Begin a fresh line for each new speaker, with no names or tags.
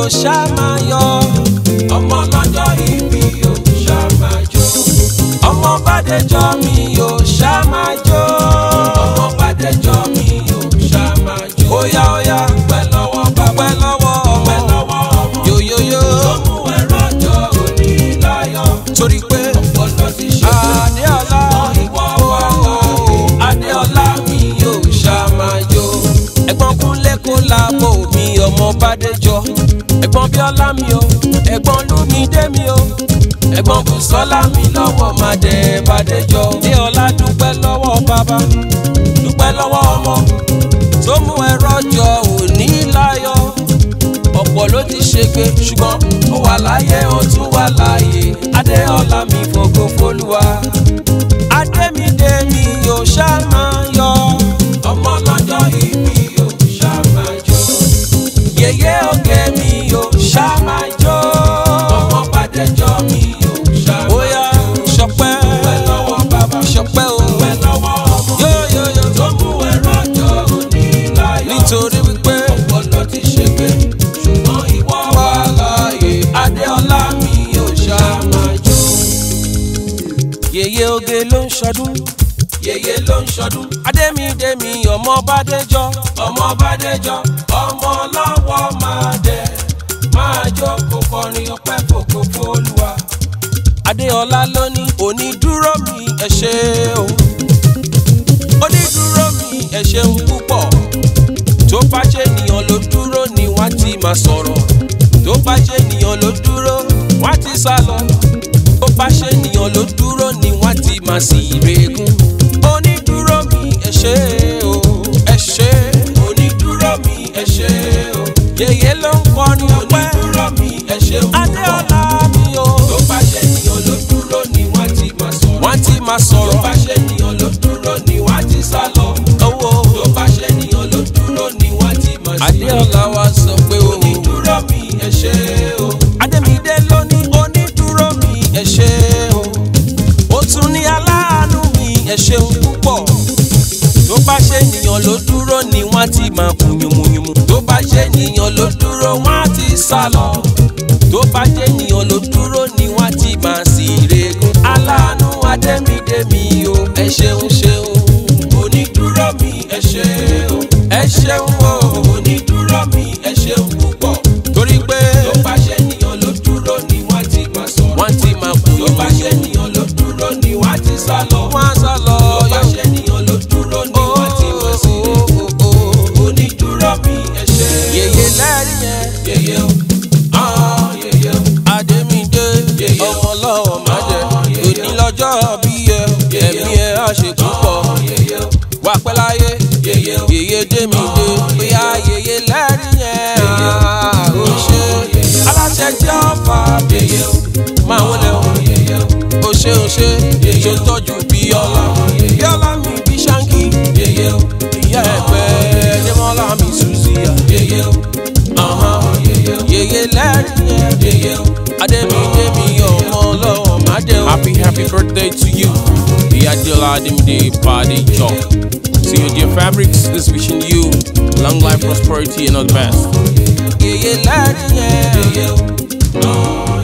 ṣá máa yọ. ọmọ lọ́jọ́ ìbí o ṣá máa jó. ọmọ bàdéjọ́ mi o ṣá máa jó. ọmọ bàdéjọ́ mi o ṣá máa jó. óyá óyá pẹ́ lọ́wọ́ bàbá pẹ́ lọ́wọ́ ọmọ pẹ́ lọ́wọ́ ọmọ yóyóyó. tó mú ẹ̀rọ jọ òní láyọ̀. torí pé ọpọlọ ti ṣe pé adéọlá ìwọ wà láàyè. adéọlá mi yóò ṣá máa jó. ẹ̀gbọ́n kúnlé kó láàbò mi ọmọ bàdéjọ́. ẹ̀gbọ́n bíọ́lá mi o ẹ̀gbọ́n lúmídé mi o ẹ̀gbọ́n bùsọ́lá mi lọ́wọ́ máa dẹ̀ bàdéjọ́. adéọlá dúpẹ́ lọ́wọ́ bàbá dúpẹ́ lọ́wọ́ ọmọ tó mú ẹ̀rọ jọ òní láyọ̀ ọ̀pọ̀ ló ti ṣègbè ṣùgbọ́n ó wà láyé ó tún wà láàyè adéọlá mi fògo fólúwa adémídé mi yóò ṣá máa yọ ọmọ lọ́jọ́ ìbí yóò ṣá máa jó yèyé oge mi yóò ṣá máa jó ọmọ bàdéjọ́ mi yóò ṣá máa jó bóyá ṣọpẹ́ pẹ́ lọ́wọ́ bàbá ṣọpẹ́ o pẹ́ lọ́wọ́ ọmọ yóyóyó tó mú ẹ̀rọ jọ òní láyọ̀ nítorí wípé ọpọlọ ti ṣègbè ṣùgbọ́n ìwọ wà láàyè adéọlá mi yóò ṣá máa jó. yèyé oge ló ń ṣọdún yèyé ló ń ṣọdún adémídémi ọmọ bàdéjọ ọmọ bàdéjọ ọmọ lọ́wọ́ máa dẹ̀ máa jó kó kọrin ọpẹ́ fòkó fólúwa. adéọlá ló ní onídúró mi ẹ ṣé o onídúró mi ẹ ṣeun púpọ̀ tó bá jẹ́ ènìyàn ló dúró ni wọ́n ti máa sọ̀rọ̀ tó bá jẹ́ ènìyàn ló dúró wọ́n ti sá lọ tó bá ṣe ènìyàn ló dúró ni wọ́n ti máa sì rẹ́gùn onídúró mi ẹ ṣé o ẹ ṣé onídúró mi ẹ ṣé o yèyé ló ń kọrin ọpẹ́ onídúró mi ẹ ṣé o adéọlá mi o tó bá ṣe ènìyàn ló dúró ni wọ́n ti máa sọ̀rọ̀ wọ́n ti máa sọ̀rọ̀ tó bá ṣe ènìyàn ló dúró ni wọ́n ti sá lọ owó tó bá ṣe ènìyàn ló dúró ni wọ́n ti máa sí adéọlá wa sọ pé o onídúró mi ẹ ṣé o adémídé ló ní onídúró mi ẹ ṣé o ó tún ní aláàánú mi ẹ ṣeun púpọ̀ tó bá ṣe ènìyàn ló dúró ni wọ́n ti máa kú yùmùyùmù tó bá ṣe ènìyàn ló dúró wọ́n á ti sá lọ tó bá ṣe ènìyàn ló dúró ni wọ́n ti máa sì rẹ́gùn aláàánú adémídémi o ẹ ṣeun ṣeun onídúró mi ẹ ṣé o ẹ ṣeun o onídúró mi ẹ ṣeun púpọ̀ torí pé tó bá ṣe ènìyàn ló dúró ni wọ́n ti máa sọ̀rọ̀ wọ́n ti máa kú tó bá ṣe ènìyàn ló dúró ni wọ́n ti sá lọ wọ́n á sá lọ tó bá ṣe ènìyàn ló dúró ni wọ́n ti máa sí onídúró mi ẹ ṣé yèyé lẹ́rìí yẹn yèyé o ah yèyé o adémídé ọmọ lọ́wọ́ máa jẹ òní lọ́jọ́ bí ẹ ẹ̀mí ẹ á ṣe púpọ̀ wà pẹ́ láyé yèyé démídé bóyá yèyé lẹ́rìí yẹn ó ṣe aláṣẹ jẹ́ ọ̀fà yèyé máa wọlé o ó ṣe ó ṣe ṣe tọ́jú bíọ́lá bíọ́lá mi bí ṣáǹkì ìyá ẹ̀pẹ́ démọ́lá mi sùzìyà yèyé lẹ́rìí yẹn adémídé mi ọmọ ọlọ́wọ́ má dé o.
Happy, happy birthday to you. The Adela Adimde Body Job. See you, dear fabrics, is wishing you long life, prosperity, and all the best.
yèyé lẹ́rìí yẹn.